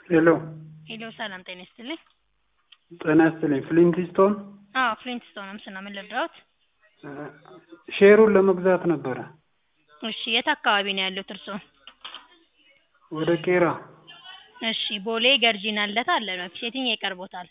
ሄሎ ሄሎ ሰላም ጤና ይስጥልኝ። ጤና ይስጥልኝ። ፍሊንትስቶን አዎ ፍሊንትስቶን ነው ምን ልርዳዎት? ሼሩን ለመግዛት ነበረ። እሺ የት አካባቢ ነው ያሉት እርስዎ? ወደ ቄራ እሺ ቦሌ ገርጂና ልደታ አለ ነው የትኛው ይቀርቦታል?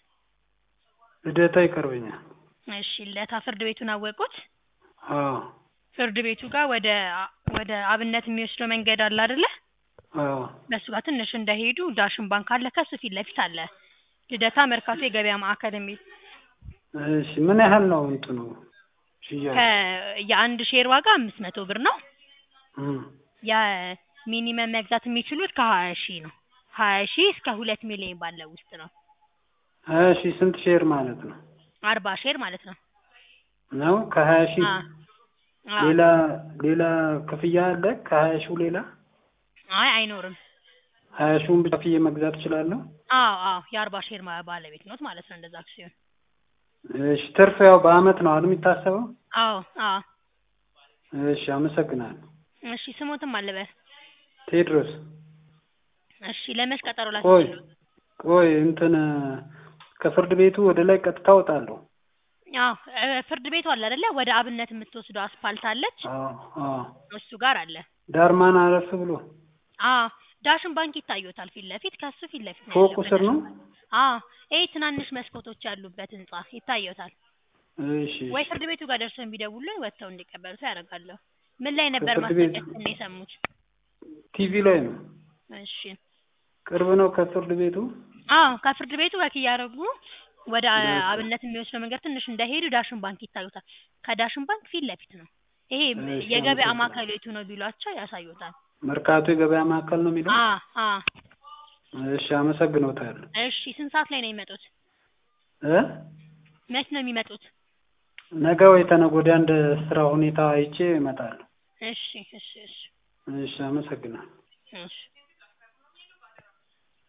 ልደታ ይቀርበኛል። እሺ ልደታ ፍርድ ቤቱን አወቁት? አዎ ፍርድ ቤቱ ጋር ወደ ወደ አብነት የሚወስደው መንገድ አለ አይደለ? አዎ በሱ ጋር ትንሽ እንደሄዱ ዳሽን ባንክ አለ ከሱ ፊት ለፊት አለ ልደታ መርካቶ የገበያ ማዕከል የሚል እሺ ምን ያህል ነው እንትኑ ሽያጭ? ከ- የአንድ ሼር ዋጋ አምስት መቶ ብር ነው። እም፣ የሚኒመም መግዛት የሚችሉት ከሀያ ሺህ ነው። ሀያ ሺህ እስከ ሁለት ሚሊዮን ባለው ውስጥ ነው። እሺ ስንት ሼር ማለት ነው? አርባ ሼር ማለት ነው። ነው ከሀያ ሺህ አ- አ- ሌላ ሌላ ክፍያ አለ? ከሀያ ሺው ሌላ አይ አይኖርም። ሀያ ሺውን ብቻ ክፍዬ መግዛት እችላለሁ? አዎ አዎ የአርባ ሼር ማ- ባለቤት ኖት ማለት ነው እንደዛ ሲሆን። እሺ ትርፍ ያው በአመት ነው አይደል የሚታሰበው? አዎ አዎ እሺ አመሰግናለሁ። እሺ ስሞትም አለበት። ቴድሮስ እሺ ለመች ቀጠሮ ቆይ ላስይዝልዎ? ቆይ እንትን ከፍርድ ቤቱ ወደ ላይ ቀጥታ እወጣለሁ። አዎ እ- ፍርድ ቤቱ አለ አይደለ? ወደ አብነት የምትወስደው አስፓልት አለች አዎ አዎ እሱ ጋር አለ። ዳርማን አረፍ ብሎ አዎ ዳሽን ባንክ ይታዩታል ፊት ለፊት ከሱ ፊት ለፊት ነው ፎቁ ያለው ስር ነው? አዎ ይሄ ትናንሽ መስኮቶች ያሉበት ህንጻ ይታዩታል። እሺ ወይ ፍርድ ቤቱ ጋር ደርሰው ቢደውሉልኝ ወጥተው እንዲቀበሉት ያደርጋለሁ። ምን ላይ ነበር ከፍርድ ቤቱ? ማስታወቂያችን ነው የሰሙት? ቲቪ ላይ ነው። እሺ ቅርብ ነው ከፍርድ ቤቱ? አዎ ከፍርድ ቤቱ ወክ እያደረጉ ወደ እሺ። አብነት የሚወስደው መንገድ ትንሽ እንደሄዱ ዳሽን ባንክ ይታዩታል። ከዳሽን ባንክ ፊት ለፊት ነው። ይሄ እሺ፣ የገበያ አመሰግናለሁ። ማዕከሉ የቱ ነው ቢሏቸው ያሳዩታል። መርካቶ የገበያ ማዕከል ነው የሚለው? አ አ እሺ አመሰግኖታለሁ። እሺ ስንት ሰዓት ላይ ነው የሚመጡት? እ መች ነው የሚመጡት? ነገ ወይ ተነገ ወዲያ እንደ ስራ ሁኔታ አይቼ እመጣለሁ። እሺ እሺ እሺ እሺ አመሰግናለሁ። እሺ